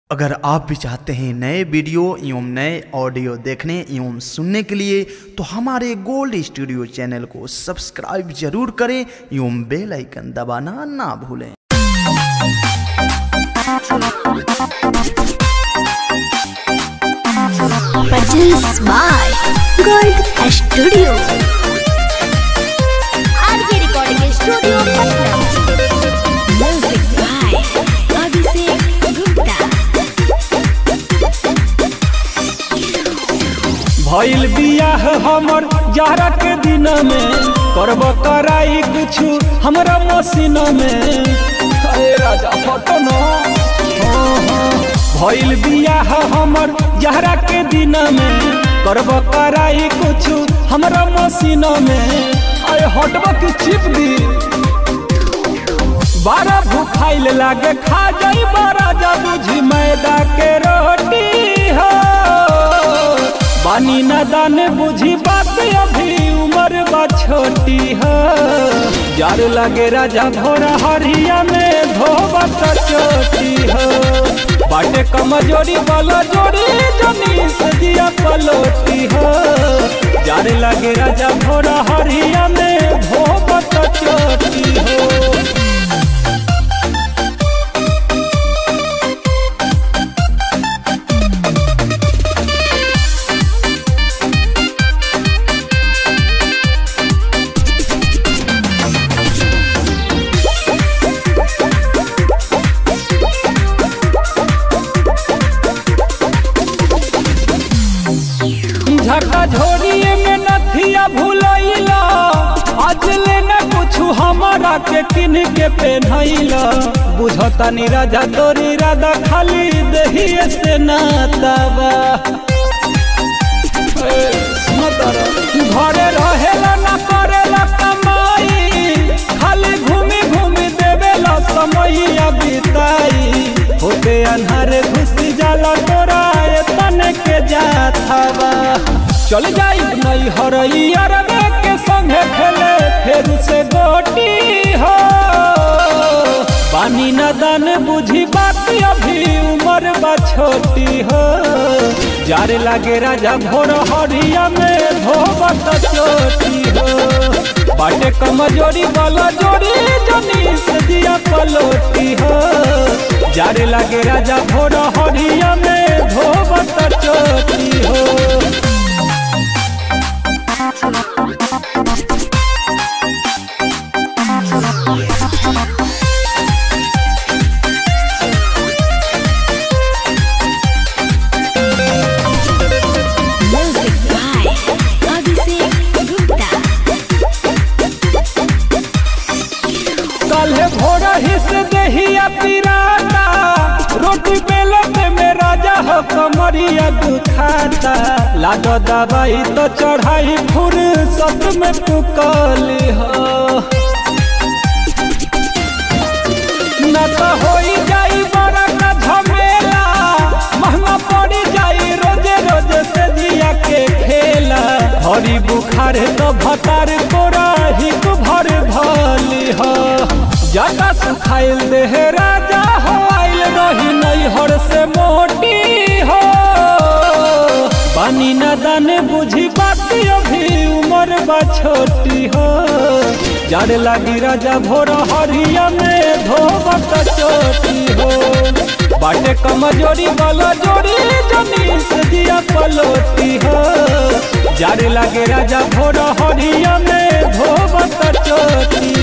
अगर आप भी चाहते हैं नए वीडियो एवं नए ऑडियो देखने एवं सुनने के लिए तो हमारे गोल्ड स्टूडियो चैनल को सब्सक्राइब जरूर करें एवं बेल आइकन दबाना ना भूलें Produced by Gold Studio. RK Recording Studio, Patna. Music by Abhishek Gupta. भइल बियाह हमर जारा के दिन में करब कराई कुछु हमरा मसीन में अरे राजा फटन भइल बियाह हमर जारा के दिन में करब कराई कुछु हमरा मसीन में अरे हटब की चिप दी बारा भूखाइल लागे खा जाई बारा जा बुझी मैदा के रोटी हो बानी न दान बुझी बात अभी उम्र बा छोटी हो यार लगे राजा भोरा हरिया में धोबत चोटी हो बाटे कमजोरी वाला जोड़ी जनी से दिया पलोटी हो यार लगे राजा भोरा हरिया में धोबत चोटी हो झका झोरिए में नथिया भूलैला आज लेना कुछ हमारा के किन के पहनैला बुझता नी राजा तोरी राधा खाली दहिए से नाताबा ए, सुनो तारा, घरे रहेला ना करेला कमाई खाली घूमी घूमी देवेला समैया बिताई होते अन्हार घुसी जाला तोरा ए तने के जाथावा चल जाई नहीं हरई अरबे के संगे खेले फिर से गोटी हो पानी न दान बुझी बात अभी उम्र बा छोटी हो जारे लागे राजा भोर हरिया में धोबत चोटी हो बाटे कमजोरी वाला जोड़ी जनी से दिया पलोटी हो जारे लागे राजा भोर हरिया में धोबत चोटी हो Music by Abhishek Gupta. काल्हे भोरा हिस दहिया पिराता रोटी बेलत में राजा हो कमरिया दुखाता लागो दवाई तो चढ़ाई फुर्सत में पुकली हो न तो होई जाई बड़ा का झमेला महंगा पड़ी जाई रोजे रोजे से दिया के खेला हरी बुखार तो भतार कोरा हिक भर भली हो ज्यादा सुखाइल देह राजा हो आइल रही नैहर से मोटी हो पानी न दाने बुझी बात अभी उम्र बा छोटी हो जड़ लगी राजा भोर हरिया में धोबत चोटी हो बाटे कमजोरी वाला जोड़ी जनी से दिया पलोटी हो जड़ लगे राजा भोर हरिया में धोबत चोटी